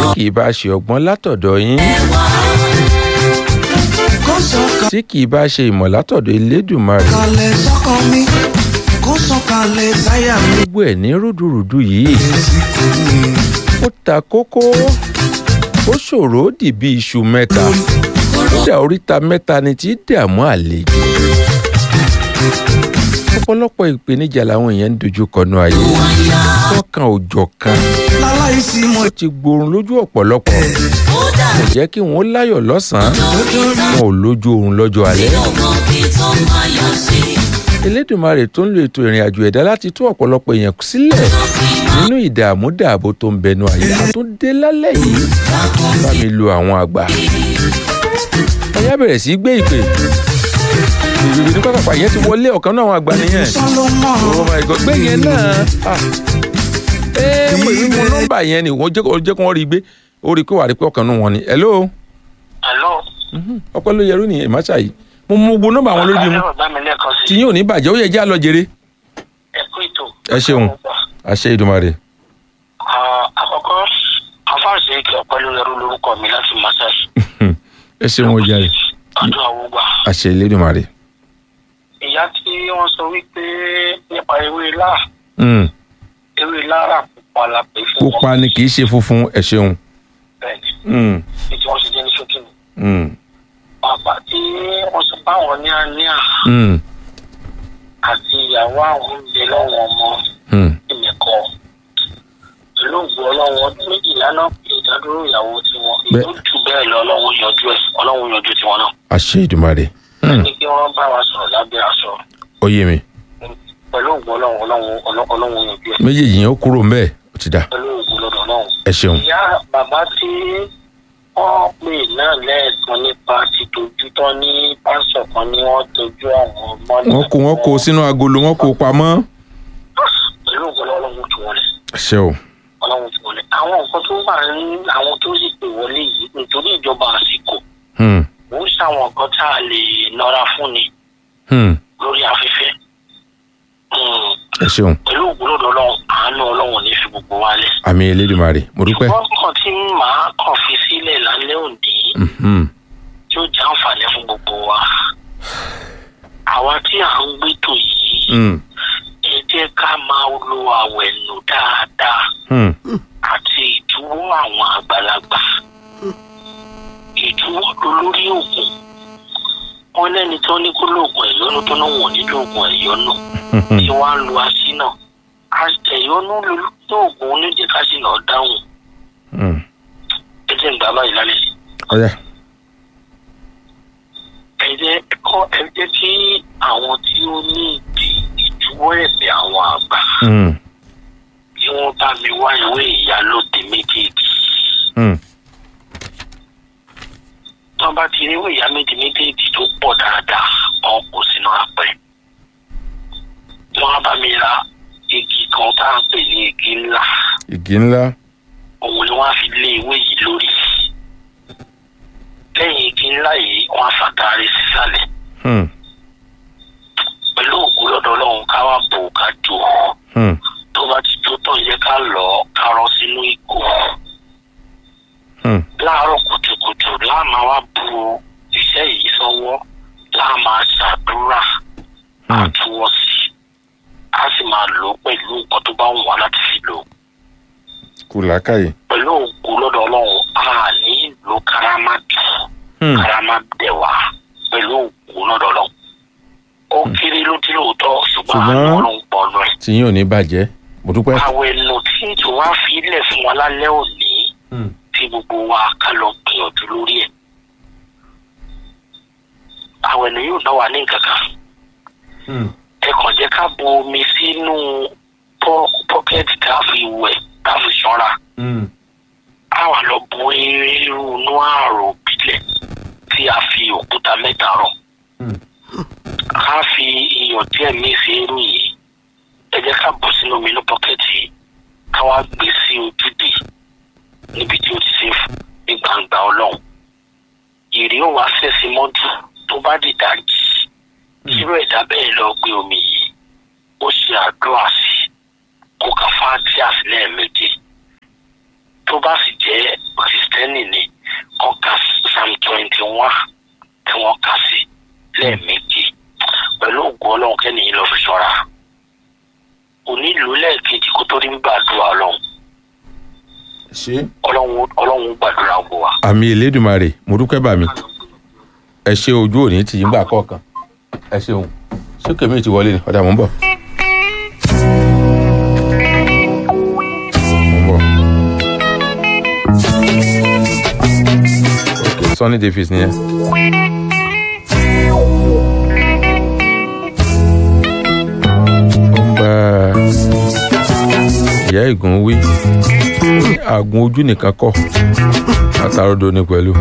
kì í bá ṣe ọgbọ́n látọ̀dọ̀ yín kó sọ̀kalẹ̀ tí kì í bá ṣe ìmọ̀ látọ̀dọ̀ elédùnmarè sọ́kàn mi kó sọ̀kalẹ̀ sáyà mi. gbogbo ẹ̀ ní rúdurùdu yìí èsìkò mi ó ta kókó ó ṣòro ó dì bí iṣu mẹ́ta kódà oríta mẹ́ta ni tí í dààmú àlejò ọ̀pọ̀lọpọ̀ ìpèníjà làwọn èèyàn ń dojú kọnu ayé wọn kan òjọ̀ kan láláì sí mo ó ti gborun lójú ọ̀pọ̀lọpọ̀ kò jẹ́ kí wọ́n láyọ̀ lọ́sàn-án wọn ò lójú oorun lọ́jọ́ alẹ́ elédùnmarè tó ń lo ètò ìrìn àjò ẹ̀dá láti tú ọ̀pọ̀lọpọ̀ èèyàn sílẹ̀ nínú ìdààmú dààbò tó ń bẹnu àyè a tó dé lálẹ́ yìí bá mi lo àwọn àgbà ẹ̀yà bẹ̀rẹ̀ sí í gbé ìpè ìrìbì ní pápá yẹn ti wọlé ọ̀kan náà àwọn àgbà nìyẹn sọlọmọ oh my god gbé yẹn náà ah. ẹ mo ìwé mo nọ́mbà yẹn ni wọ́n jẹ́ kó jẹ́ kó wọ́n rí i gbé ó rí i pé wà á rí i pé ọ̀kan náà wọn ni hello Hello. ọpẹ́ ló yẹrú nìyẹn ìmáṣà yìí mo mú gbogbo nọ́mbà àwọn lórí mu Àkàrà ọ̀gá mi lẹ́ẹ̀kan sí. tí yín ò ní bàjẹ́ ó yẹ jẹ́ àlọ́ jèrè Ẹ kú ètò. Ẹ ṣeun. àṣẹ ìdùmarè Ah, Àkọ́kọ́, afáàṣe ìkẹ́ ọ̀pẹ́ ló yẹrú lórúkọ mi láti Masai. ẹ ṣeun ó jàre Ọdún àwògbà. àṣẹ ìlédùmarè Ìyá tí wọ́n sọ wípé nípa ewé ilá, Mm, ewé lára pupa la pè fún wọn. pupa ni kì í ṣe funfun ẹ ṣeun Bẹ́ẹ̀ni, Mm, ní tí wọ́n ṣe jẹ́ ní ṣókí ni. mm, Bàbá tí wọ́n sọ pé àwọn ní àníà mm, àti ìyàwó àwọn ń bẹ lọ́wọ́ ọmọ mm. ìmẹ̀kọ. Ìlú ògbó ọlọ́wọ́ ọdún méjìlá náà pé ìdádúró ìyàwó tiwọn. Bẹ́ẹ̀- Ìlú jù bẹ́ẹ̀ lọ ọlọ́run yanjú ẹ̀ ọlọ́run yanjú tiwọn náà. àṣẹ ìdùmarè Mm, ní kí wọ́n bá wa sọ̀rọ̀ lábẹ́ aṣọ ó yé mi pẹ̀lú ògùn ọlọ́run ọlọ́run ọlọ́- ọlọ́run yanjú ẹ̀ méjèèjì yẹn ó kúrò ńbẹ̀ ó ti dà pẹ̀lú ògùn lọ́dọ̀ ọlọ́run. ẹ ṣeun ìyá bàbá tí wọ́n pè náà lẹ́ẹ̀kan nípa tìtọ́jú tán ní pásọ̀ kan ní wọ́n tọ́jú àwọn ọmọ náà. wọ́n kó wọ́n kó sínú agolo wọ́n kó pamọ́ pẹ̀lú ògùn ọlọ́run tù wọlé àṣẹ o ọlọ́run tù wọlé. àwọn nǹkan tó wà ní àwọn tó sì pè wọlé yìí nítorí ìjọba àsìkò Mm, kò ń ṣàwọn nǹkan tá a lè nọra fún ni mm, lórí afẹ́fẹ́. Hmm. ẹ ṣeun pẹ̀lú ògbólódò ọlọ́run àánú ọlọ́run ní fi gbogbo wa lẹ̀. àmì elédùmarè mo dúpẹ́ ṣùgbọ́n kan tí màá kàn fi sílẹ̀ lálẹ́ òní Mhm, tí ó jẹ́ àǹfààní fún gbogbo wa. àwa tí à ń gbẹ́tò yìí mm, ẹ jẹ́ ká máa lo àwẹ̀ nù dáadáa mm, àti ìdúró àwọn àgbàlagbà. ìdúró lórí oògùn wọn lẹ́ni tó ní kó lóògùn ẹ̀yọ́nú tó náà wọ̀n nílò oògùn ẹ̀yọ́nú mhm. tí wọ́n á lo aṣínà ẹ̀yọ́nú lóògùn oníjẹ̀káṣínà dáhùn Mm, ẹ jẹ́ ń gbà báyìí lálẹ́ ọ̀yá ẹ jẹ́ kọ́ ẹ jẹ́ kí àwọn tí ó ní ìdí ìdúró ẹ̀bẹ̀ àwọn àgbà Mm, kí wọ́n bá mi wá ìwé ìyálòdì méjèèjì mm, tí wọ́n bá ti rí ìwé ìyálòdì méjèèjì tó pọ̀ dáadáa wọn kò sínú apẹ̀ wọ́n á bá mi ra igi kan tá à ń pè ní igi ńlá igi ńlá òun ni wọ́n á fi lé ìwé yìí lórí lẹ́yìn igi ńlá yìí wọ́n á fàtàrí sísàlẹ̀ Mm, pẹ̀lú òkú lọ́dọ̀ ọlọ́run ká wá bò ká jò ó. mm, tó bá ti tó tán yẹ ká lọ ká rọ sínú ìgò mm. láàárọ̀ kùtùkùtù láà máa wá bu iṣẹ́ yìí sọ́wọ́ láà máa ṣàdúrà Hmm. àtúwọ̀sí á sì máa lò ó pẹ̀lú nǹkan tó bá wù wá láti fi lò ó. kù làákàyè pẹ̀lú òkú lọ́dọ̀ ọlọ́run a ní ìlú karamadu Mm, karamadẹ̀wà pẹ̀lú òkú lọ́dọ̀ ọlọ́run. ó kéré ló dín lóòótọ́ ṣùgbọ́n Ṣùgbọ́n- àánú ọlọ́run pọ̀ lọ ẹ̀. tí yín ò ní bàjẹ́ mo dúpẹ́ àwẹ̀ nù tí tí wọ́n á fi ilẹ̀ fún wa lálẹ́ òní Mm, tí gbogbo wa ká lọ gbìyànjú lórí ẹ̀. àwẹ̀ nù yóò ná wa ní nǹkan kan. mm, ẹ kàn jẹ́ ká bu omi sínú pọ́- pọ́kẹ́tì tá a fi wẹ̀ tá a fi ṣọ́ra. mm, a wà lọ bu irú inú àrò bílẹ̀ tí a fi òkúta mẹ́ta rọ̀. mm. ká fi iyọ̀ díẹ̀ mí sí irú yìí. ẹ jẹ́ ká bù sínú omi inú pọ́kẹ́tì yìí ká wá gbé sí ojúde níbi tí ó ti ṣe ní gbangba ọlọ́run. ìrì ó wá fẹ̀sí mọ́jú tó bá dìda jì. irú ẹ̀dá bẹ́ẹ̀ lọ gbé omi yìí ó ṣe àdúrà sí kó ka fáàtì àsìlẹ̀ méje tó bá sì jẹ́ kìrìsìtẹ́nì ni kọ́ ka psalm twenty one tí wọ́n kà sí lẹ́ẹ̀mejì pẹ̀lú ògùn ọlọ́run kẹ́nìyàn lọ fi ṣọ́ra onílù lẹ́ẹ̀kejì kó tó rí gbàdúrà ọlọ́run ṣé. ọlọ́run ọlọ́run gbàdúrà wò wá. àmì elédùnmarè mo dúpẹ́ bà mí ẹ ṣe ojú òní tì í gbà kọ̀ọ̀kan ẹ ṣeun ṣé kèmí ti wọlé ni ọ̀dà mò ń bọ̀. Mò ń bọ̀. ok Sunny Davis nìyẹn. ó ń bá ìyá ìgùn wí àgùn ojú nìkan kọ́ àtàrọ̀dọ̀ ni pẹ̀lú.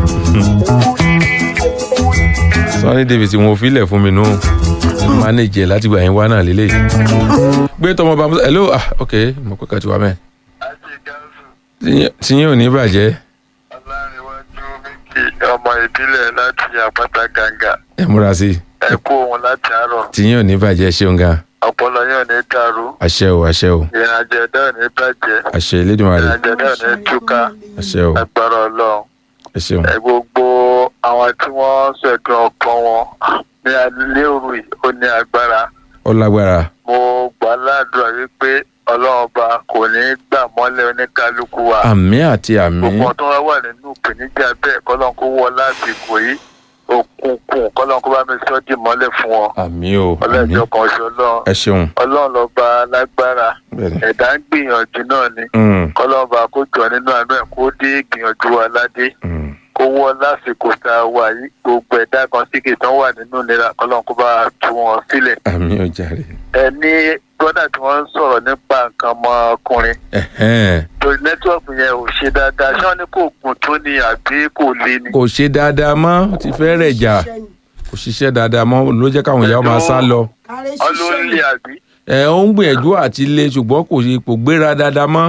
Sunny Davis wọn ò filẹ̀ fún mi nù mánéjì ẹ̀ láti gbà yín wá náà lélẹ̀. gbé tọmọ bá musa hello ah ok mo pẹ́ kàtí wa mẹ́. àti gáàsù tí yín ò ní bàjẹ́ ọlárẹ̀wájú méjì ọmọ ìbílẹ̀ láti àpáta gàǹgà ẹ múra sí i ẹ kú òun láti àárọ̀ tí yín ò ní bàjẹ́ ṣeun gan ọpọlọ yóò ní dàrú àṣẹ o àṣẹ o ìrìnàjò ẹ̀dá ò ní bàjẹ́ àṣẹ Elédùmarè ìrìnàjò ẹ̀dá ò ní túká àṣẹ o agbára ọlọ́run ẹ ṣeun ẹ gbogbo àwọn tí wọ́n ṣẹ̀dùn ọkàn wọn ní alẹ́ òru yìí ó ní agbára ó lágbára mo gbà ládùúrà wípé ọlọ́run ọba kò ní gbà mọ́lẹ̀ oníkálukú wa àmì àti àmì gbogbo tó wá wà nínú ìpèníjà bẹ́ẹ̀ kọ́lọ́n kó wọ lásìkò yìí òkùnkùn kọ́lọ́n kó bá mi sọ́ dì mọ́lẹ̀ fún wọn àmì o àmì ọlọ́jọ́ kan ṣe ọlọ́run ẹ ṣeun ọlọ́run lọ́ba lágbára bẹ́ẹ̀ni ẹ̀dá ń gbìyànjú náà ni Mm, kọ́lọ́n bá kó jọ nínú àánú ẹ̀ kó dé ìgbìyànjú wa ládé mm. kó wọ́ lásìkò tá a wà yìí gbogbo ẹ̀dá kan síkè tán wà nínú ìlera kọ́lọ́n kó bá tú wọn sílẹ̀ àmì ò jàre ẹ ní gbọ́dọ̀ tí wọ́n ń sọ̀rọ̀ nípa nǹkan ọmọkùnrin Ẹ̀hẹ́n. torí nẹ́tíwọ̀kì yẹn ò ṣe dáadáa ṣé wọ́n ní kò gùn tó ni àbí kò le ni. kò ṣe dáadáa mọ́ ó ti fẹ́ rẹ̀ jà kò ṣiṣẹ́ dáadáa mọ́ ló jẹ́ káwọn ìyá máa sá lọ. ọlọ́ọ̀lì àbí. ẹ ó ń gbìyànjú àti lé ṣùgbọ́n kò ṣe kò gbéra dáadáa mọ́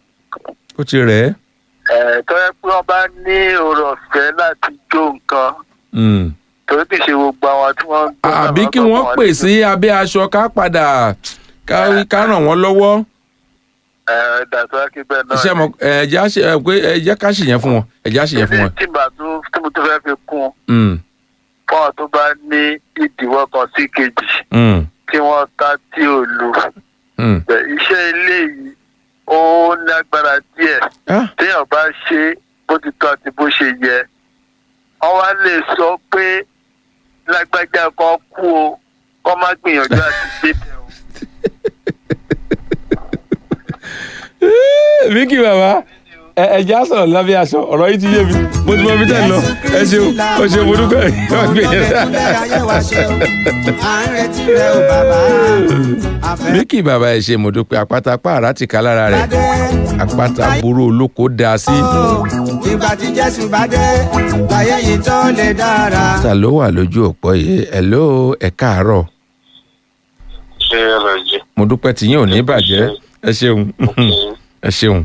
ó ti rẹ̀ ẹ́. ẹ tọ́yẹ pé wọ́n bá ní oore ọ̀fẹ́ láti jó nǹkan Mm. torí kì í ṣe gbogbo àwọn tí wọ́n ń gbọ́ náà àbí kí lọ́kàn wọ́n wọn pè ní- sí abẹ́ aṣọ ká padà ká ká ràn wọ́n lọ́wọ́ ẹ dàtọ́ kí bẹ́ẹ̀ náà iṣẹ́ mọ ẹ̀jẹ̀ á ṣe ẹ̀ pé ẹ̀jẹ̀ ká ṣèyẹn fún wọn ẹ̀jẹ̀ á ṣèyẹn fún wọn. tí màá tún tí mo tún fẹ́ fi kún un Mm. fún ọ tó bá ní ìdíwọ́ kan sí kejì Mm. tí wọ́n ká tí ò lu Mm. Bẹ̀, iṣẹ́ ilé yìí ó lágbára díẹ̀ Ah, téèyàn bá ṣe bó ti tọ́ àti bó ṣe yẹ wọ́n wá lè sọ pé lágbájá kan kú o kọ́ má gbìyànjú àti débẹ̀ o. Vicky bàbá ẹ ẹ̀jẹ̀ á sọ̀rọ̀ lábẹ́ aṣọ ọ̀rọ̀ yìí ti yé mi mo ti mọ ibi tẹ́ ẹ lọ ẹ ṣeun ó ṣe mo dúpẹ́ wọ́n gbé yẹn. Vicky bàbá ẹ ṣe mo dúpẹ́ àpáta pààrà ti ká lára rẹ̀ àpáta burú olóko dá sí. ìgbà tí jésù bá dé láyé yìí tó lè dára. ta ló wà lójú òpó yìí ẹ ló ẹ káàárọ̀ ṣé ẹ rẹ jẹ mo dúpẹ́ tí yín ò ní bàjẹ́ ẹ ṣeun ẹ ṣeun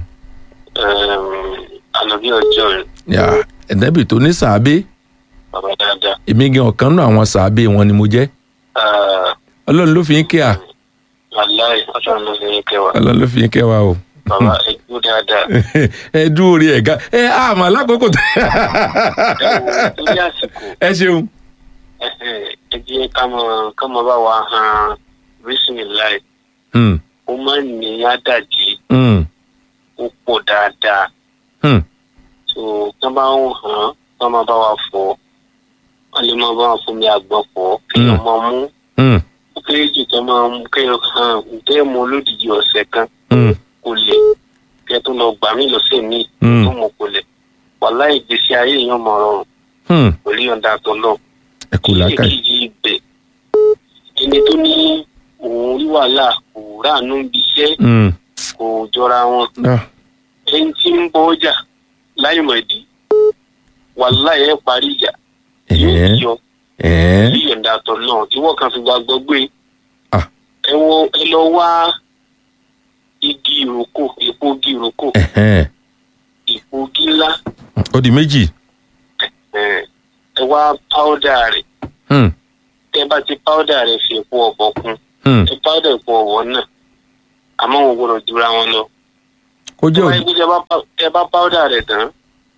ànàbí ọjọ́ rẹ yà ẹ̀dẹ́bì tó ní sàábé bàbá dáadáa èmi gan ọ̀kan náà àwọn sàábé wọn ni mo jẹ́ ọlọ́run ló fi yín kẹ́ à aláì ọlọ́run ló fi yín kẹwàá ọlọ́run ló fi yín kẹ́ wa o. bàbá ẹgbẹ́ dáadáa ẹ dúró rí ẹ ga ẹ àmọ́ alákòókò tó. torí àsìkò ẹ ṣeun. ẹ jẹ́ ká mọ ká mọ bá wa hàn bísímìláì Hmm, ó máa ń ní àdàjì hmm, ó pọ̀ dáadáa hmm. tó ká bá ń hàn ká máa bá wa fọ̀ wọ́n lè máa bá wa fún mi àgbọn fọ̀ kí Mm. wọ́n máa mú Hmm, ó kéré jù ká máa mú kí wọ́n hàn ǹtẹ́ mọ olódìdí ọ̀sẹ̀ kan hmm, kò lè kí ẹ tó lọ gbà mí lọ́sẹ̀ míì Mm. tó mọ̀ kò lè wàhálà ìgbésí ayé èèyàn mọ̀ rọrùn hmm. pẹ̀lú yọ̀ǹda tó lọ. ẹ kú làákàyè. kejì ibẹ̀ ẹni tó ní òun rí wàhálà kò ráàánú ibi iṣẹ́ Hmm, kò jọra wọn ah, ẹni tí ń bọ ọjà láìmọ̀dí wàhálà ẹ̀ parí ìjà yóò ẹ̀ẹ́, yọ ẹ̀ẹ́, sí yọ̀ǹda tó lọ ìwọ kan fi gbàgbọ́ gbé Ah. ẹ wọ ẹ lọ wá igi ìrókò èpo igi ìrókò ẹ̀hẹ́n. èpo igi ńlá ó di méjì. ẹ ẹ wá páódà rẹ̀ Hmm, tẹ bá ti páódà rẹ̀ fi èpo ọ̀bọ kún hmm. ẹ páódà èpo ọ̀wọ́ náà àmọ́ wọn gbọ́dọ̀ jura wọn lọ. kó jẹ́ tẹ bá òdi. yẹ kó tẹ bá pá- tẹ bá páódà rẹ̀ tán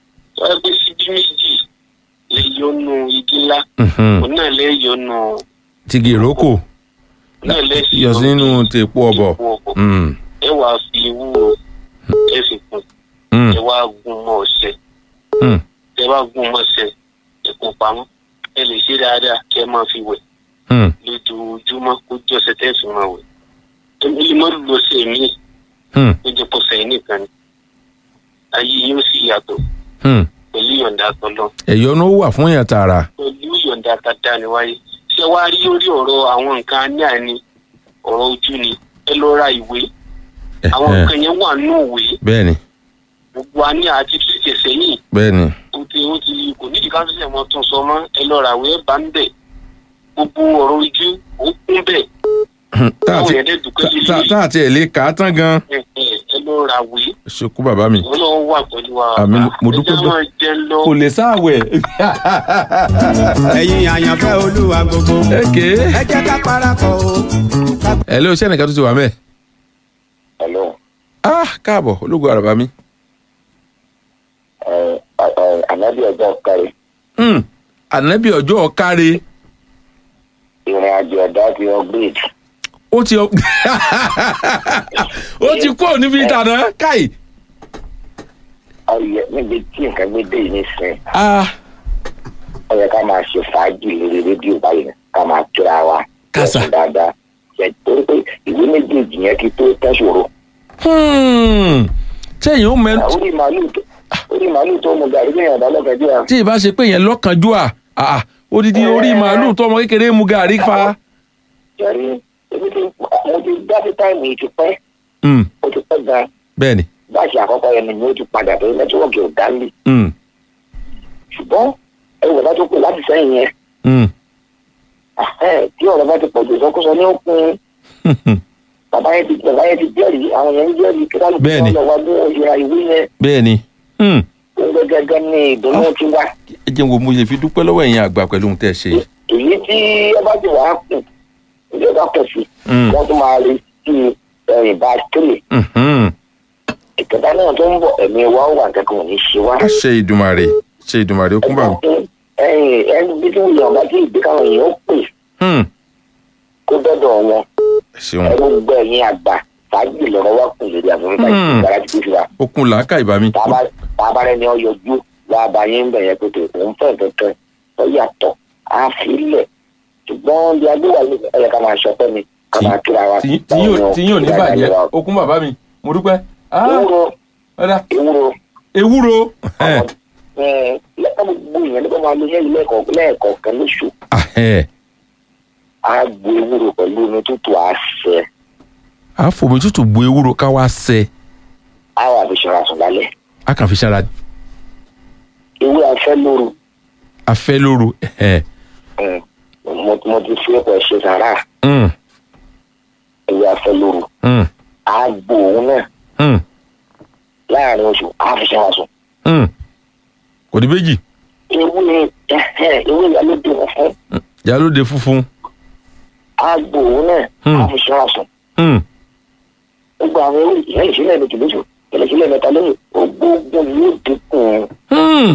wọ́n gbé síbí méjì lè yọnu igi ńlá Mhm. òun náà lè yọnu tigi ìrókò òun náà lè fi yọ sínú tèpo ọbọ epo ọ̀bọ̀ Mm, ẹ wá fi ewúro ẹ fi kún mm, ẹ wá gún mọ́ ọṣẹ mm. ẹ wá gún mọ́ ọṣẹ ẹ kó pamọ́ ẹ lè ṣe dáadáa kí ẹ máa fi wẹ̀ Mm. lójoojúmọ́ kó jẹ́ ọṣẹ tẹ́ fi máa wẹ̀ ẹni mọ́ lọ sí èmi Mm. ó jẹ́ pọ̀sẹ̀ yìí nìkan ni ayé yóò sì yàtọ̀ Mm. pẹ̀lú ìyọ̀ǹda tọ́lọ́ ẹ̀yọ́nú wà fún yàn tààrà pẹ̀lú ìyọ̀ǹda tata ni wáyé ṣé wàá rí lórí ọ̀rọ̀ àwọn nǹkan ní àní ọ̀rọ̀ ojú ni ẹ lọ ra ìwé àwọn Ẹ̀hẹ́n. nǹkan yẹn wà nínú ìwé bẹ́ẹ̀ni gbogbo wa ní àti fìṣẹ̀ sẹ́yìn bẹ́ẹ̀ni ó ti ó ti kò nídìí ká ṣẹ̀ṣẹ̀ mọ́ tún sọ mọ́ ẹ lọ ra ìwé ẹ bá ń bẹ̀ gbogbo ọ̀rọ̀ ojú ó kún bẹ̀ táwọn yẹn dẹ̀ dùkẹ́ sí ilé tá àti ẹ̀ lè kà á tán gan ẹ ẹ lọ ra ìwé ṣekú bàbá mi ọlọ́run wà pẹ̀lú wa Àmín. Mo dúpẹ́ ẹ jẹ́ dú- máa jẹ lọ kò lè sáàwẹ̀ ẹ̀yin àyànfẹ́ olúwa gbogbo. èké ẹ jẹ́ ká parapọ̀ o. ẹ lé oṣẹ́ nìkan tó ti wà mẹ́ hello ah káàbọ̀ ológun àràbà mi anabi ọjọ́ kárí Mm. ànábì ọjọ́ ọ̀káre ìrìn àjò ọ̀dà ti upgrade ó ti ó ti kúrò níbi ìtànà káì ọyẹ níbi tí nǹkan gbé dé yìí nísìnyí ah ó yẹ ká máa ṣe fàájì lórí rédíò báyìí ká máa kíra wa Kásá. lọ́sùn dáadáa ṣe torí pé ìwé méjèèjì yẹn ti tó tẹ́sòro hmm. sẹ́yìn ó mẹ́nu orí màálù tó orí màálù tó mu gàrí lẹ́yìn ọ̀dà lọ́gàdì à tí ì bá ṣe pé yẹn lọ́kànjú à ah odidi orí màálù tó ọmọ kékeré mu gàrí fa jẹ́rí ebi tí mo ti dá sí táìmù yìí ti pẹ́ Hmm. ó ti pẹ́ gan bẹ́ẹ̀ni báṣì àkọ́kọ́ yẹn ni ó ti padà tó nẹ́tíwọ́ọ̀kì ò dá lé Hmm. ṣùgbọ́n ẹ̀rù bàbá tó kù láti sẹ́yìn yẹn Hmm. ahẹ́, tí ọ̀rọ̀ bá ti pọ̀ jù sọ́kúsọ ní òkun bàbá yẹn ti bàbá yẹn ti jẹ́rìí àwọn yẹn ń jẹ́rìí kí kálukú Bẹ́ẹ̀ni. wọn lọ wá bí wọ́n yẹra ìwé yẹn bẹ́ẹ̀ni Hmm. gbogbo gẹ́gẹ́ ní ìdùnnú ti wá ẹ jẹ́ wo mo lè fi dúpẹ́ lọ́wọ́ ẹ̀yin àgbà pẹ̀lú ohun tẹ́ ẹ ṣe yìí. èyí tí ẹ bá ti wàá kù ìjọ bá pọ̀ sí Hmm. wọ́n tún máa rí sí ẹ̀yìn bá tẹ̀lé Mhm. ìkẹta náà tó ń bọ̀ ẹ̀mí wa ó wà kẹ́kọ̀ọ́ ò ní ṣe wá. àṣẹ ìdùmarè ṣe ìdùmarè ó kún bàmí. ẹ̀yìn ẹni bí tí wọ́n yàn bá tí ìgbé káwọn èèyàn ó pè Hmm. kó dọ́dọ̀ wọn ẹ ṣeun ẹ gbogbo ẹ̀yìn àgbà fàájì lọ́rọ̀ wá kù lórí àfẹ́fẹ́ Hmm. ìgbàlá ti fi wa. ó kún làákà ìbámi. tábàárẹ̀ ni ọ yọjú lába yín bẹ̀ yẹn pété òun fẹ́ kankan ó yàtọ̀ á fi lẹ̀ ṣùgbọ́n bí agbéwà ẹ yẹ ká máa ṣọpẹ́ ni ká máa kíra wa. tí tí yóò tí yóò ní bàjẹ́ ó kún bàbá mi mo dúpẹ́. Ah, ewúro ọ̀dà ewúro ewúro. àwọn ẹ lẹ́ka gbogbo ìyẹn nípa máa lo yẹn lẹ́ẹ̀kọ̀ lẹ́ẹ̀kọ̀ọ̀kan lóṣù Ahẹ́. á gbo ewúro pẹ̀lú omi tútù àṣẹ a fòmí tútù bu ewúro ká wá sẹ á wà fi ṣọra sùn lálẹ́ a kàn fi ṣara ewé afẹ́ lóru afẹ́ lóru. Ẹhẹ́. mm, mo mo ti fi ẹ̀kọ́ ṣe sàrà Hmm. ewé afẹ́ lóru Hmm. á gbo òun náà Hmm. láàrin oṣù á fi ṣọra sùn. Hmm. kò ní méjì ewé ẹhẹ ewé ìyálóde wọn fún yálóde funfun. agbo òun náà Hmm. á fi ṣọ́ra sùn Hmm. gbogbo àwọn ewé ìyẹn ìṣẹ̀lẹ̀ méjì lóṣù ìyẹn ìṣẹ̀lẹ̀ mẹ́ta lóṣù ogbógun yóò dínkù Hmm.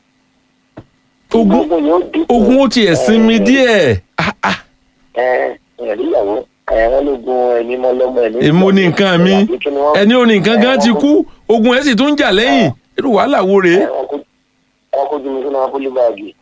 ogun ogbógun yóò dínkù ogun ó tiẹ̀ sinmi díẹ̀. Ah, ah. ẹ ìyẹn níyàwó ẹ wọn lógun ẹni mọ lọmọ ẹni. èmo ní nǹkan mi ẹni ò ní nǹkan gan ti kú ogun ẹ̀ sì tún ń jà lẹ́yìn irú wàhálà wo rèé. wọn kó jùmọ̀ sínú akólé báàgì.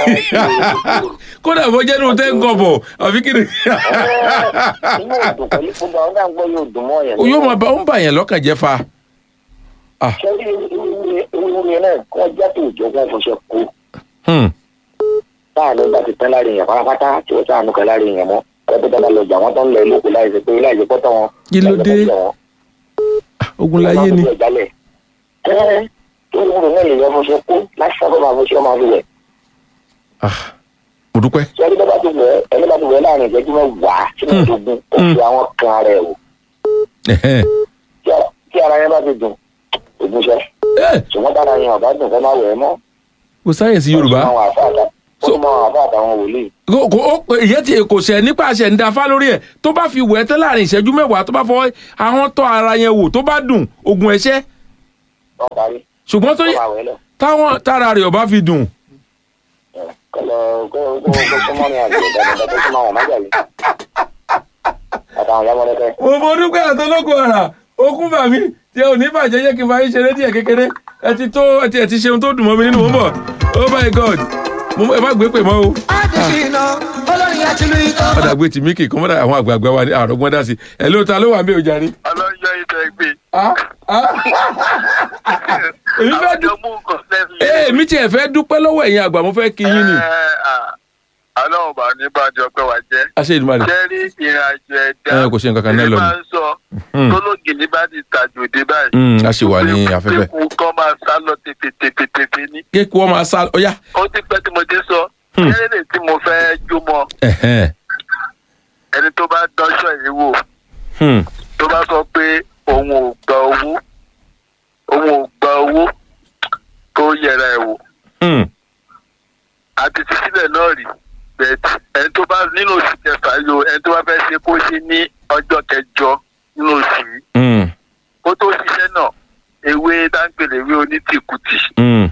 kódà bó jẹ́ nínú tẹ́ ń kọ̀ bọ̀ àfi kí ni. inú òdùn pẹ̀lú gbogbo àwọn náà ń gbọ́ yóò dùn mọ́ yẹn. yóò máa bá ó ń bà yẹn lọ́kàn jẹ́ fa. sẹ́rí ewúrẹ́ náà kọ́ jáde òjò wọn fọṣẹ kó. Hmm. táànù bá ti tán láàrin èèyàn pátápátá tí ó táànù kan láàrin èèyàn mọ́ ẹgbẹ́ tó bá lọ jà wọ́n tó ń lọ ilé láì ṣe pé láì ṣe pọ́tọ́ wọn. Kí ló dé? ogun láyé ni. ẹ tó wúro náà lè yọ fọṣọ kó láti sábà máa fọṣọ máa fi wẹ̀. Ah, mo dúpẹ́. ṣé ẹni tó bá ti wẹ̀ ẹni bá ti wẹ̀ láàrin ìṣẹ́jú mẹ́wàá sínú ìdógún ó fi àwọn kan rẹ̀ wò Ẹ̀hẹ́n. Tí ara- tí ara yẹn bá ti dùn ògùn ṣẹ Eh, ṣùgbọ́n tára yẹn ọ̀bá dùn kọ́ máa wẹ̀ ẹ́ mọ́. kò sáyẹ̀nsì yorùbá. ó tún mọ àwọn àfáà àtà- ó tún mọ àwọn àfáà àtàwọn wòlíì. kò kò ó pé ìyẹn ti kò ṣẹ̀ nípa àṣẹ ń dafa lórí ẹ̀ tó bá fi wẹ̀ ẹ́ tẹ́ láàrin ìṣẹ́jú mẹ́wàá tó bá fọwọ́ ahọ́n tọ́ ara yẹn wò tó bá dùn ogun ẹ̀ṣẹ́ wọ́n parí ṣùgbọ́n tó wọ́n yẹ máa wẹ̀ lọ. táwọn tára rẹ̀ ò bá fi dùn kọlọ kó kó kó súnmọ́ ní àgbẹ̀ dáadáa kó súnmọ́ àwọn májàlú àtàwọn ọlọ́mọdé mo mo dúpẹ́ àtọ́lọ́kọ̀ ara okun bàmí tí ò ní bàjẹ́ yẹ kí n bá yín ṣeré díẹ̀ kékeré ẹ ti tó ẹ ti ẹ ti ṣeun tó dùn mọ́ mi nínú mọ́ bọ̀ oh my god mo ẹ má gbé pè mọ́ o. adesina olórin àti lu ikọ́. ọ̀dà gbé tì mí kì í kọ́ mọ́dà àwọn àgbààgbà wa ní àrògbọ́n dá sí ẹ ló ta ló wà mí ò jàre. ọlọ́jọ́ ìtẹ́ gbé. Ah, ah. èmi fẹ́ dú mú nǹkan lẹ́nu ee èmi tiẹ̀ fẹ́ dúpẹ́ lọ́wọ́ ẹ̀yin àgbà mo fẹ́ kí yín ni. ọlọ́run bá ní bàjọ́ pé wà jẹ́. àṣẹ ìdúmọ̀lẹ̀ jẹ́rí ìrìn àjò ẹ̀dá. ẹ kò ṣe nǹkan kan náà èmi lọ máa ni. ń sọ Hmm. tólógì ní bá ti tàjò dé báyìí. Hmm, a ṣì wà ní afẹ́fẹ́. ikú kan máa sá lọ tètètètè ní. kéèkù ọmọ asá ọyá. ó ti pẹ́ tí mo ti sọ. Hmm. kéré tí mo fẹ́ jó mọ́ ẹ̀hẹ́n. ẹni tó bá dánṣọ́ yìí wò Hmm. tó bá sọ pé òun ò gba owó òun ò gba owó tó yẹra ẹ̀ wò. Hmm. àti ti sílẹ̀ náà rí bẹ́ẹ̀ ẹni tó bá nínú oṣù kẹfà yìí o ẹni tó bá fẹ́ ṣe kó ṣe ní ọjọ́ kẹjọ nínú oṣù yìí Hmm. kó tó ṣiṣẹ́ náà ewé dáńgbèlè ewé onítìkùtì Hmm.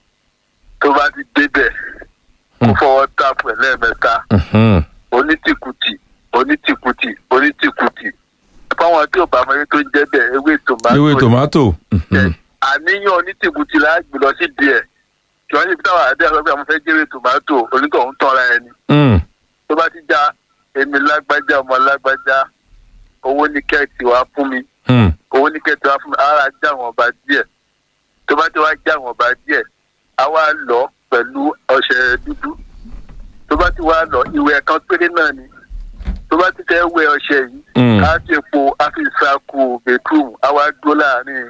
tó bá ti débẹ̀ kó Hmm. fọwọ́ tààpù ẹ̀ lẹ́ẹ̀mẹ́ta Hmm. onítìkùtì onítìkùtì onítìkùtì fáwọn tí ò bá mọ ewé tó ń jẹ́ bẹ́ẹ̀ ewé tòmátò ewé tòmátò. Mhm. àníyàn onítìkùtì la gbé lọ sí díẹ̀ kí wọ́n ṣe fi táwọn àdé àgbẹ̀ àwọn fẹ́ jẹ́wé tòmátò onítọ̀hún tọ́ra ẹni Hmm. tó bá ti já èmi lágbájá ọmọ lágbájá owó ní kẹ́ẹ̀tì wá fún mi Hmm. owó ní kẹ́ẹ̀tì wá fún mi ara já àwọn ọba díẹ̀ tó bá ti wá já àwọn ọba díẹ̀ á wá lọ pẹ̀lú ọṣẹ dúdú tó bá ti wá lọ ìwẹ̀ kan péré náà ni tó bá ti fẹ́ wẹ ọṣẹ yìí Hmm. á ti po á fi ṣàkó bedroom á wá dúró láàrin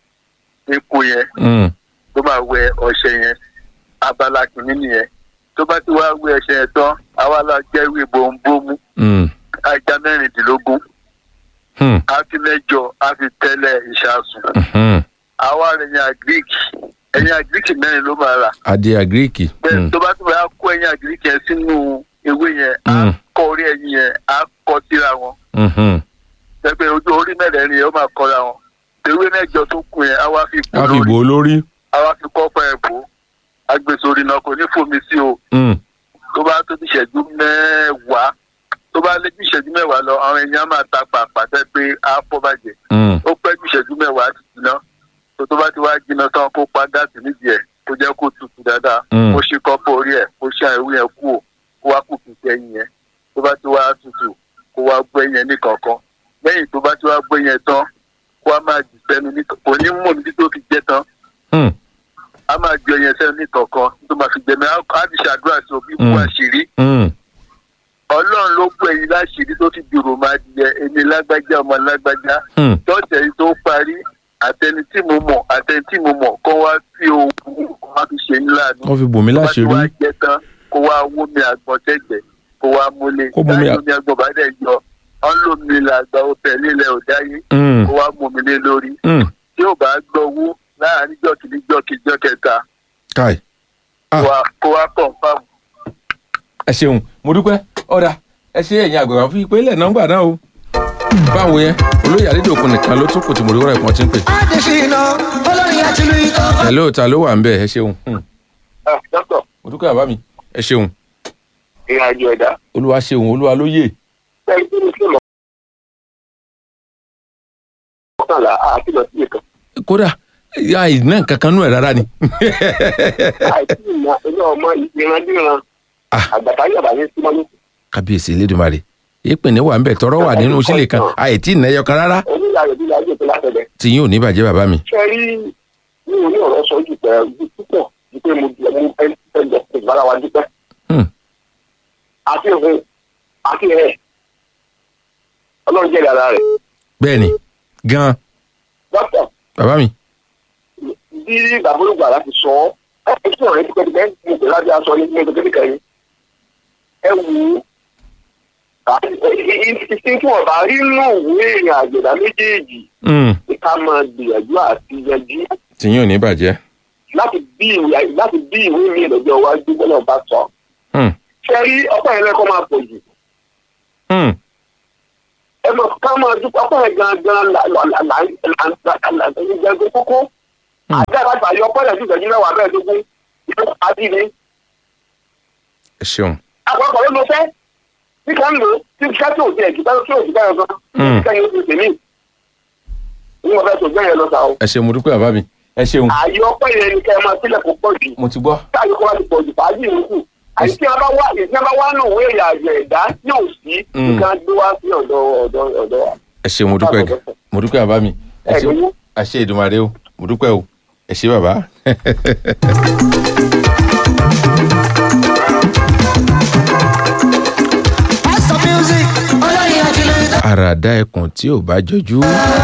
epo yẹn Hmm. tó máa wẹ ọṣẹ yẹn abala kìíní nìyẹn tó bá ti wá wẹ ọṣẹ yẹn tán á wá lọ jẹ́ ìwé bòńbòmù Hmm. ajá mẹ́rìndínlógún Hmm. á fi mẹ́jọ á fi tẹ́lẹ̀ ìṣàsùn Hmm. àwa rẹ̀ ẹ̀yìn àgíríkì ẹ̀yìn àgíríkì mẹ́rin ló máa rà adé agíríkì. bẹ́ẹ̀ tó bá ti wá kó ẹ̀yìn àgíríkì yẹn sínú ewé yẹn á Mm. kọ orí ẹ̀yìn yẹn á kọ síra wọn Mhm. pẹpẹ ojú orí mẹ́rẹ̀ẹ̀rin yẹn ó máa kọra wọn ewé mẹ́jọ tó kù yẹn á wá fi a kú fi lórí bò ó lórí. á wá fi kọ́pọ̀ ẹ̀ bò agbèsòrì náà kò ní fomi sí o Hmm. tó bá tó bí ìṣẹ́jú mẹ́wàá tó bá lé bí ìṣẹ́jú mẹ́wàá lọ àwọn èèyàn máa ta pàpàtẹ́ pé á fọ́ bàjẹ́ Hmm. ó pẹ́ ju ìṣẹ́jú mẹ́wàá ti jiná tó tó bá ti wá jiná tán kó pa gáàsì nídìí ẹ̀ kó jẹ́ kó tutù dáadáa Mm. kó ṣí kọ́pọ̀ orí ẹ̀ kó ṣe àìwé yẹn kú ò kó wá kù kìí ẹyin yẹn tó bá ti wá tutù kó wá gbé yẹn ní kankan lẹ́yìn tó bá ti wá gbé yẹn tán kó wá máa jù sẹ́nu ní kò ní mú níbi tó fi jẹ́ tán Hmm. á máa ju ẹyẹ sẹ́nu ní kankan tó máa fi jẹ́mi á ti ṣàdúrà sí òbí Mm. bu àṣírí Hmm. ọlọ́run ló gbé ẹyin láṣìírí tó fi dùrò máa jẹ èmi lágbájá ọmọ lágbájá Hmm. tọ́tẹ̀ yìí tó parí àtẹni tí mo mọ̀ àtẹni tí mo mọ̀ kó wá sí ohun kó wá fi ṣe ńlá ni. wọ́n fi bò mí tó bá ti wá láṣìírí. jẹ tán kó wá wó mi àgbọn tẹ̀gbẹ́ kó wá múlé. Kó mú mi à- láì omi àgbọn bá dẹ̀ yọ ọ́n ló mi làgbà ọbẹ̀ nílẹ̀ òdáyé Hmm. kó wá mú mi lé lórí. Hmm. tí ò bá gbọ́wó láàárín jọ́kìlì jọ́kìlì jọ́kẹta káì. Ah. kó wá- kó wá kàn fáwọn. ẹ ṣeun mo dúpẹ́ ọ̀dà ẹ ṣe ẹ̀yin àgbàgbà fún ìpínlẹ̀ nọ́mbà náà o. báwo yẹn olóyè àdédòkun nìkan ló tún kù tí mo rí wọ́rọ̀ ìpọ́n tí ń pè. adesina olórin àti lu ikọ́. ẹ lóòótọ́ ló wà ń bẹ̀ ẹ ṣeun. Hmm. dókítà mo dúpẹ́ bàbá mi ẹ ṣeun ìrìn àjò ẹ̀dá. olúwa ṣeun olúwa ló yè. bẹ́ẹ̀ ni kí ló mọ̀kànlá àti lọ sí ìkan. kódà àìná kankan nú ẹ̀ rárá ni. àìsí ìmọ̀ ẹ̀yọ́ ọmọ ìrandíran Ah. àgbàtà yàrá ní símọ́ ní kábíyèsí elédùnmarè ìpínlẹ̀ wà ń bẹ̀ tọrọ wà nínú sílẹ̀ kan àìtí ìnáyọ kan rárá oníyàrá ìdílé ayé tó látẹ̀lẹ̀. tí yín ò ní bàjẹ́ bàbá mi. ṣe rí mi ò ní ọ̀rọ̀ sọ jù pẹ́ ju púpọ̀ ju pé mo di ẹmu ẹni tẹ́ lọ sí ìbára wa dúpẹ́. Hmm. àti òfin àti ẹ̀ ọlọ́run jẹ́ ìdára rẹ̀. bẹ́ẹ̀ ni gan dókítà bàbá mi. bí bàbá olùgbà láti sọ ọ́ ẹ sọ̀rọ̀ ẹ tipẹ́tipẹ́ mo pè láti aṣọ ní mo kékeré kan yìí. ẹ wù ú ìsìn tí wọn bá rí nù ìwé ìrìn àjòdá méjèèjì Hmm. ní ká máa gbìyànjú àti yanjú tí yín ò ní bàjẹ́. láti bí ìwé láti bí ìwé mi lọ́jọ́ iwájú bọ́lá bá sọ. Hmm. ṣe rí ọ̀pọ̀ yẹn lẹ́kọ̀ọ́ máa pọ̀ jù. Hmm. ẹ mọ̀ ká máa dúpọ̀ ọ̀pọ̀ yẹn gangan là là là là là là là là là kókó. àgbẹ̀ láti àyọ pọ́lẹ̀ sí ìṣẹ́jú mẹ́wàá mẹ́ẹ̀ẹ́dógún ìlú àti ní. ẹ ṣeun àpapọ̀ ló lọ fẹ́ tí kan lò tí iṣẹ́ tí ò tiẹ̀ kí báyọ̀ tí ò sí báyọ̀ gan Hmm. kẹ́yìn ó ti tèmi. ní mo fẹ́ sọ gbẹ́yẹ lọ sá o. ẹ ṣeun mo dúpẹ́ bàbá mi ẹ ṣeun àyọ pọ́lẹ̀ ni kẹ́ ẹ máa sílẹ̀ kó pọ̀ jù mo ti gbọ́ táyọ̀ kó wá ti pọ̀ jù fàájì ìrúkù àti tí a bá wá tí a bá wá nù wé ìyá àjẹ ẹ̀dá tí ò sí Hmm. nǹkan gbé wá sí ọ̀dọ̀ ọ̀dọ̀ ọ̀dọ̀ wa. ẹ ṣeun mo dúpẹ́ mo dúpẹ́ bàbá mi ẹ Ẹ ṣeun lówó. àṣẹ ìdùnmọ̀rẹ́ o mo dúpẹ́ o ẹ ṣe bàbá. àràdá ẹkùn tí ò bá jọjú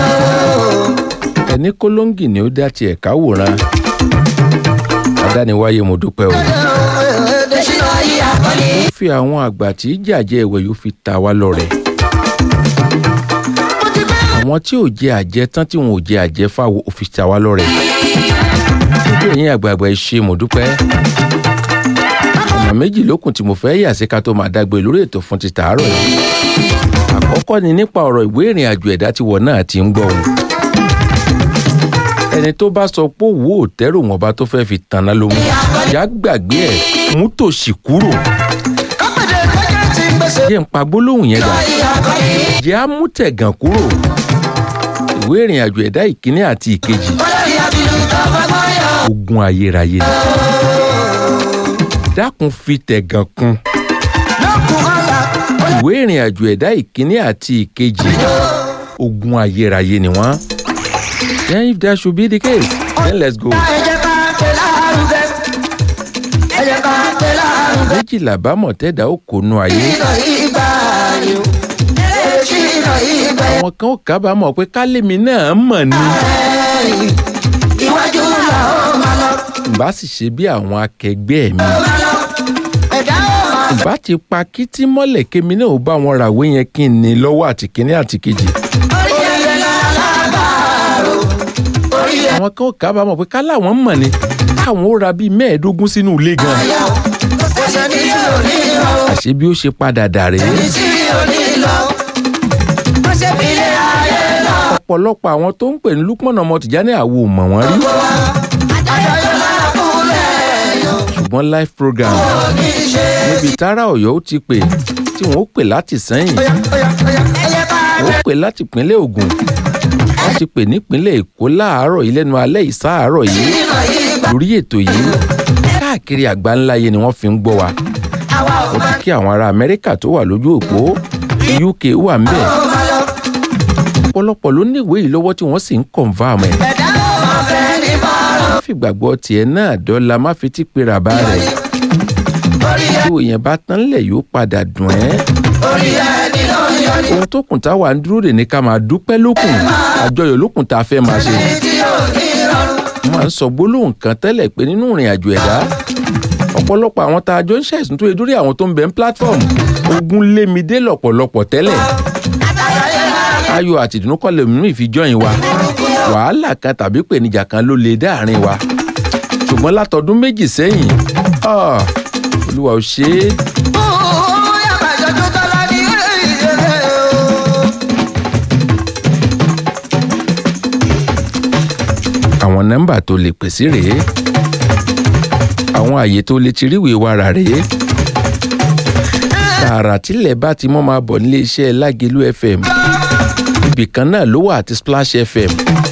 ẹni kólóńgì ni ó dá tiẹ̀ káwòrán adániwáyé mo dúpẹ́ o. ó fi àwọn àgbà tí jàjẹ́ ẹ̀wẹ̀ yóò fi ta wá lọ́rẹ. àwọn tí ò jẹ àjẹ tán tí wọn ò jẹ àjẹ fáwọn ò fi ta wá lọ́rẹ. nígbà yín àgbààgbà ẹ ṣé mo dúpẹ́. ọ̀nà méjì lókun tí mo fẹ́ yà sí ká tó máa dágbé lórí ètò fún ti tàárọ̀ yìí. àkọ́kọ́ ni nípa ọ̀rọ̀ ìwé ìrìn àjò ẹ̀dá tí wọ́n náà ti ń gbọ́ òun. ẹni tó bá sọ pé òwò òtẹ́rù wọn bá tó fẹ́ fi tanná ló mú. ìyá gbàgbé ẹ̀ mú tòṣì kúrò. jẹ́ ń pa gbólóhùn yẹn gbà. jẹ́ á mú tẹ̀gàn kúrò. ìwé ìrìn àjò ẹ̀dá ìkíní àti ìkejì. ogun ayérayé ni. dákun fi tẹ̀gàn kún. ìwé ìrìn àjò ẹ̀dá ìkíní àti ìkejì. ogun ayérayé ni wọ́n. then if that should be the case then let's go. méjìlá bámọ̀ tẹ́dá ó kó nu ayé. àwọn kan ó kábàámọ̀ pé kálẹ̀mí náà mọ̀ ni. ìbá sì ṣe bí àwọn akẹgbẹ́ mi. ìbá ti pa kítí mọ́lẹ̀ kémi náà ó bá wọn ràwé yẹn kí n ní lọ́wọ́ àti kíní àti kejì. àwọn kan ó kábàámọ̀ pé káláwọn mọ̀ ni káwọn ó ra bíi mẹ́ẹ̀ẹ́dógún sínú ilé gan. àṣé bí ó ṣe padà dà rèé. ọ̀pọ̀lọpọ̀ àwọn tó ń pè ní lukman ọmọ tìjání àwo ò mọ̀ wọ́n rí. ṣùgbọ́n live program níbi tára ọ̀yọ́ ó ti pè tí wọ́n ó pè láti sẹ́yìn wọ́n ó pè láti ìpínlẹ̀ Ògùn wọ́n ti pè nípínlẹ̀ Èkó láàárọ̀ yìí lẹ́nu alẹ́ ìsáàárọ̀ yìí lórí ètò yìí káàkiri àgbáńláyé ni wọ́n fi ń gbọ́ wa ó ti kí àwọn ará Amẹ́ríkà tó wà lójú òpó UK wà ń bẹ̀ ọ̀pọ̀lọpọ̀ ló ní ìwé yìí lọ́wọ́ tí wọ́n sì ń confam ẹ̀. má fi gbàgbọ́ tiẹ̀ náà dọ́là má fi tí pera bá rẹ̀. tí òyìn bá tán lẹ̀ yóò padà dùn ẹ́. ohun tó kùn tá wà ń dúró dè ní ká máa dúpẹ́ lókun àjọyọ̀ lókun tá a fẹ́ máa ṣe. mo máa ń sọ gbólóhùn kan tẹ́lẹ̀ pé nínú ìrìn àjò ẹ̀dá ọ̀pọ̀lọpọ̀ àwọn tá a jọ ń ṣẹ̀sùn tó yẹ dórí àwọn tó ń bẹ ń platform ogun lé mi dé lọ́pọ̀lọpọ̀ tẹ́lẹ̀ ayọ̀ àti ìdùnnú kọ́ lèmi mú ìfijọ́yìn wa wàhálà kan tàbí pèníjà kan ló lè dáàrin wa ṣùgbọ́n látọdún méjì sẹ́yìn ah, olúwa ò ṣe é. àwọn nọ́mbà tó lè pè sí rèé àwọn àyè tó lè ti ríwèé wa rà rèé tààrà tílẹ̀ bá ti mọ́ máa bọ̀ nílé iṣẹ́ Lágelú FM ibì kan náà ló wà àti Splash FM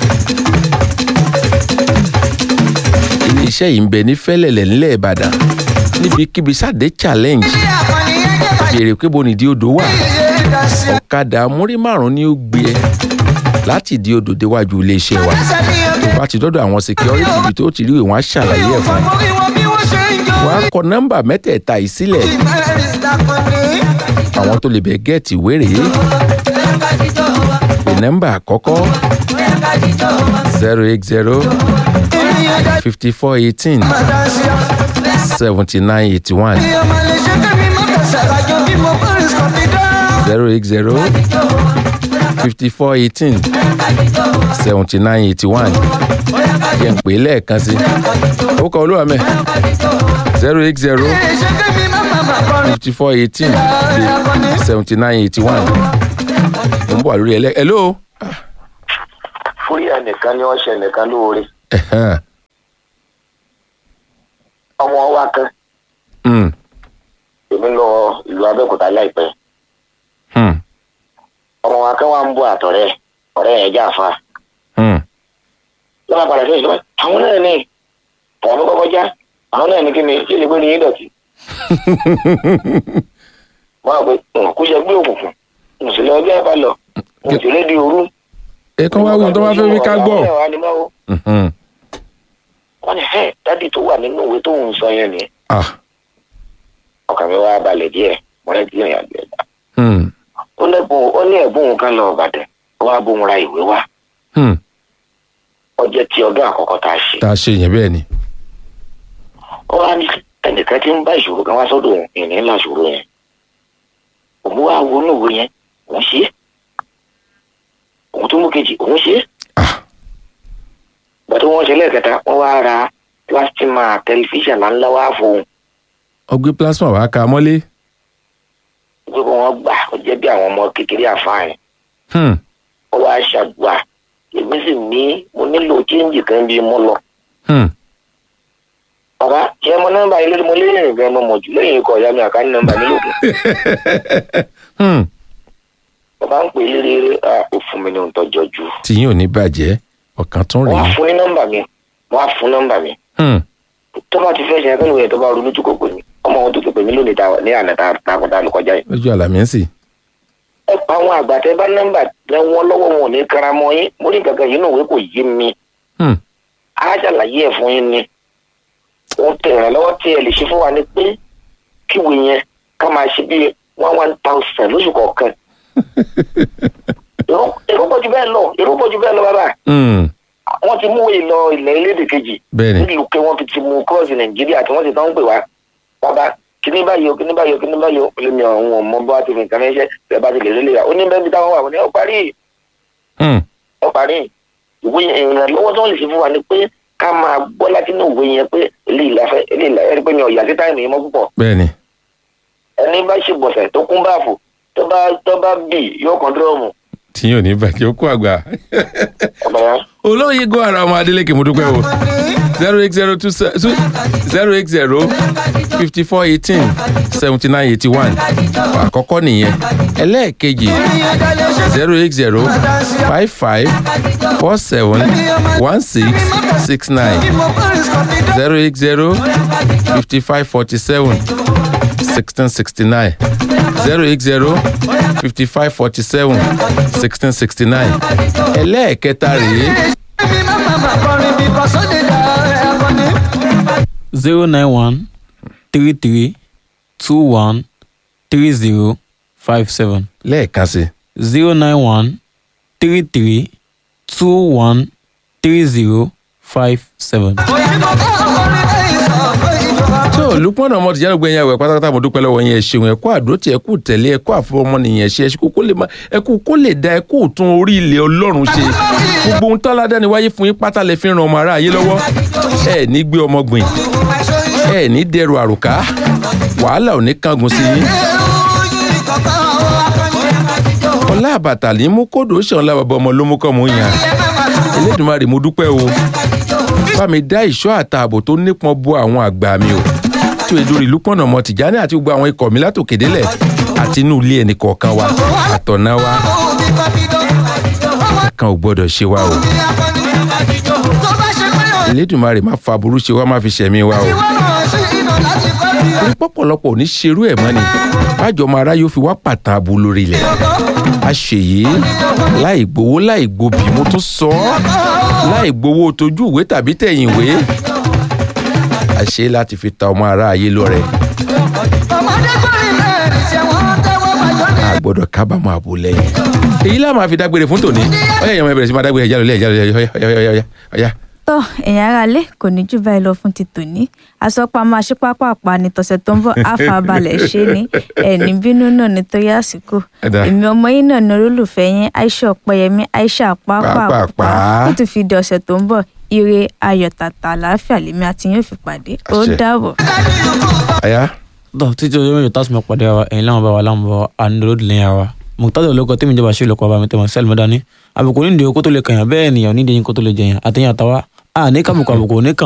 iléeṣẹ́ yìí ń bẹ ní Fẹ́lẹ́lẹ̀ nílẹ̀ Ìbàdàn níbikíbi sáde challenge béèrè pé bonìdí odò wà ọ̀kadà múrí márùn-ún ni ó gbé ẹ láti di odò déwájú iléeṣẹ́ wa tó bá ti dọ́dọ̀ àwọn security ibi tó ti rí ìwọ̀n á ṣàlàyé ẹ̀ fún ẹ wàá kọ nọ́mbà mẹ́tẹ̀ẹ̀ta yìí sílẹ̀ àwọn tó lè bẹ̀ gẹ́ẹ̀tì wéré pè nọ́mbà àkọ́kọ́ zero eight zero fifty four eighteen seventy nine eighty one zero eight zero fifty four eighteen seventy nine eighty one jẹ́ ń pè é lẹ́ẹ̀kan sí ó kọ olúwa mẹ́ zero eight zero fifty four eighteen seventy nine eighty one mo ń bọ̀ lórí ẹlẹ́ hello fúyà nìkan ni wọ́n ṣe nìkan lóore Ẹ̀hẹ́n. ọmọ wa kan Hmm. èmi lọ ìlú abẹ́òkúta láìpẹ́ Hmm. ọmọ wa kan wà ń bọ̀ àtọ̀rẹ́ ọ̀rẹ́ yẹn já fa Hmm. lọ́wọ́ padà sí ìjọba àwọn náà ní àwọn ló kọ́kọ́ já àwọn náà ní kí ni ṣé lè gbé ní yín dọ̀tí wọ́n á pé kú ṣe gbé òkùnkùn mùsùlùmí ọjọ́ ìbá lọ mùsùlùmí di òru. ẹ kàn wá wí tó bá fẹ́ wí ká gbọ́. Mhm. wọ́n ní ẹ̀ dádì tó wà nínú ìwé tó ń sọ yẹn ni Ah. ọkàn mi wá balẹ̀ díẹ̀ wọ́n lè díẹ̀ yàn díẹ̀ Hmm. ó lẹ́bùn ó ní ẹ̀bùn òun kan lọ ọ̀bàdàn ó wá bóun ra ìwé wá Hmm. ọjọ́ tí ọdún àkọ́kọ́ tá a ṣe tá a ṣe yẹn bẹ́ẹ̀ ni. ó wá ní ẹnìkan tí ń bá ìṣòro kan wá sọ́dọ̀ òun ìní ńlá ìṣòro yẹn òun wá wo inú ìwé yẹn òun ṣe é òun tó mú kejì òun ṣe é Ah. ìgbà tó wọ́n ṣe lẹ́ẹ̀kẹta wọ́n wá ra plastima tẹlifíṣàn ńláńlá wá fóun ọgbẹ́ plasma wàá ka mọ́lé. pé kó wọ́n gbà ó jẹ́ bí àwọn ọmọ kékeré àfáàyàn Hmm. ó wá ṣàgbà èmi sì ní mo nílò chíńjì kan bí mo lọ Hmm. bàbá ṣé mo nọ́mbà yìí lórí mo lé ìrìn gan mo mọ̀ jù lẹ́yìn ikọ̀ ìyá mi àkání nọ́mbà nílò kan Hmm. bàbá ń pè é lérè à ó fún mi ní ohun tó jọjú tìyín ò ní bàjẹ́ ọ̀kan tún wọ́n á rèé. fún ní nọ́mbà mi wọ́n á fún nọ́mbà mi Hmm. tó bá ti fẹ́ ṣe ẹgbẹ́ ìwé tó bá ronú jù kò pè mí ọmọ wọn tó ti pè mí lónìí ta ní àná ta ta kọjá ló kọjá yìí. lójú àlàmísì. ẹ pa àwọn àgbà tẹ bá nọ́mbà tẹ wọn lọ́wọ́ wọn ò ní karamọ́ yín mo ní kankan yìí náà òwe kò yé mi Hmm. á ṣàlàyé ẹ̀ fún yín ni wọ́n tẹ ìrànlọ́wọ́ tí ẹ lè ṣe fún wa ni pé kíwèé yẹn ká máa ṣe bí one one thousand lóṣù kọ̀ọ̀kan èrò èrò pọ̀ jù bẹ́ẹ̀ lọ èrò pọ̀ jù bẹ́ẹ̀ lọ bàbá Hmm. wọ́n ti mú ìlọ ilẹ̀ elédè kejì bẹ́ẹ̀ ni. nílùú pé wọ́n fi ti mú kọ́ọ̀sì nàìjíríà tí wọ́n ti tán ń pè wá bàbá kíní báyìí o kíní báyìí o kíní báyìí o lèmi ọ̀hún ọmọ bá ti fi nǹkan ránṣẹ́ tẹ bá ti lè lélẹ̀ ó ní bẹ́ẹ̀ bí táwọn wà wọ́n ní ó parí Hmm. ó parí ìwé ìrànlọ́wọ́ tí wọ́n lè ṣe fún wa ni pé ká máa gbọ́ láti inú ìwé yẹn pé ilé ìlàfẹ́ ilé ìlàfẹ́ ẹni pé mi ò yà sí táìmù yẹn mọ́ púpọ̀ bẹ́ẹ̀ ni. ẹni bá ṣe bọ̀sẹ̀ tó kún báàfù tó bá tó bá bì yóò kàn dúrọ́ọ̀mù tìyín ò ní bàjẹ́ ó kó àgbà. ọ̀bà yẹn. olóyè gbọ́ ara ọmọ adélèké mo dúpẹ́ o zero eight zero two zero eight zero fifty four eighteen seventy nine eighty one àkọ́kọ́ nìyẹn ẹlẹ́ẹ̀kejì zero eight zero five five four seven one six six nine zero eight zero fifty five forty seven sixteen sixty nine zero eight zero fifty five forty seven sixteen sixty nine ẹlẹ́ẹ̀kẹta rèé zero nine one three three two one three zero five seven lẹ́ẹ̀kan sí zero nine one three three two one three zero five seven. tó olùpọ̀nà ọmọ tìjà lóògbé yẹn wẹ̀ pátápátá mo dúpẹ́ lọ́wọ́ yẹn ẹ ṣeun ẹ kú àdótì ẹ kú tẹ̀lé ẹ kú àfọmọnìyàn ṣe ẹ ṣe kó lè má ẹ kú kó lè da ẹ kú tún orí ilẹ̀ ọlọ́run ṣe gbogbo ohun tọ́lá dání wáyé fún yín pátá lè fi ran ọmọ aráyé lọ́wọ́ ẹ ní gbé ọmọ gbìn ẹ ní dẹrù àrùká wàhálà ò ní kángun sí yín ọlá àbàtà ní mú kódò ṣàn lábàbọ̀ ọmọ ló mú kọ́ mú yàn Elédùmarè mo dúpẹ́ o bá mi dá ìṣọ́ àtààbò tó nípọn bo àwọn àgbà mi o tó e lórí lúpọ̀nà ọmọ tìjání àti gbogbo àwọn ikọ̀ mi látòkè délẹ̀ àti inú ilé ẹnì kọ̀ọ̀kan wa àtọ̀nà wa kan ò gbọ́dọ̀ ṣe wa o Elédùmarè má fa burú ṣe wa má fi ṣẹ̀mí wa o torí pọ̀pọ̀lọpọ̀ ò ní ṣerú ẹ̀ mọ́ ni bájọ́ ọmọ ará yóò fi wá pàtàn àbú lórí ilẹ̀ a ṣèyí láì gbowó láì gbobì mo tún sọ ọ́ láì gbowó tójú ìwé tàbí tẹ̀yìn ìwé a ṣe láti fi ta ọmọ ará ayé lọ́rẹ a gbọ́dọ̀ kábàámọ̀ àbò lẹ́yìn èyí lá máa fi dágbére fún tòní ọyá ìyàwó ẹ bẹ̀rẹ̀ sí máa dágbére ẹ̀já lọ́lẹ́ ẹ̀já lọ́lẹ́ ọyá tó ẹ̀yin aráalé kò ní jù báyìí lọ fún ti tòní àsọpá máa ṣe pápápá ní tọ̀sẹ̀ tó ń bọ̀ àfàbalẹ̀ ṣe ni ẹ̀ní bínú náà nítorí àsìkò Ẹ̀dá. èmi ọmọ yín náà ní olólùfẹ́ yín Aisha Ọ̀pẹ́yẹmí Aisha Pápápá. pápápá ó tún fi di ọ̀sẹ̀ tó ń bọ̀ ire ayọ̀ tàtà àlàáfíà lèmi àti yín ò fi pàdé ó Àṣẹ. dàbọ̀. ọyá tó títí ọjọ́ mẹ́jọ tásùmọ̀ pàdé wa ẹ̀yin láwọn bá wa láwọn bá wa ànúlódì lẹ́yìn wa mùtádọ̀ olóko tẹ́mi ìjọba ṣe olùkọ́ bá mi tẹ̀mọ̀ sẹ́ẹ̀lì mọ́dání àbùkù nídìí okó tó lè kàyàn bẹ́ẹ̀ nìyàn nídìí yín kó tó lè jẹyàn àtẹ̀yìn àtàwa a ní kàbùkù àbùkù ní kàn